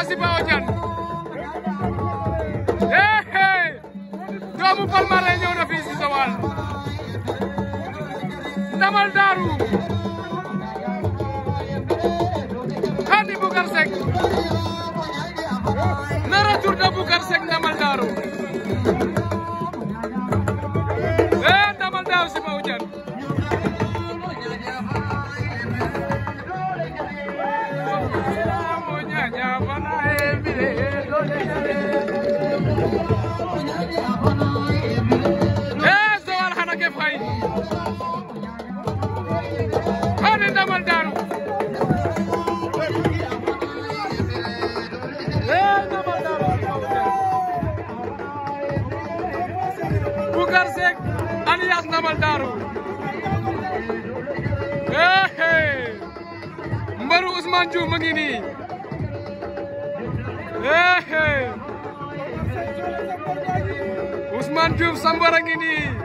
si Bawo Diagne eh eh doomu Palmarin ñëw na fii si Joal ndamal daaru Khady Boucar Seck le retour de Boucar Seck ndamal daaru eh ndamal daaru si Bawo Diagne eh Joal xana ke fay Khady ndamal daaru eh ndamal daaru Boucar Seck alias ndamal daaru eh eh mbaru Ousmane Diouf mu ngi nii eh eh Ousmane Diouf Sambara ngi nii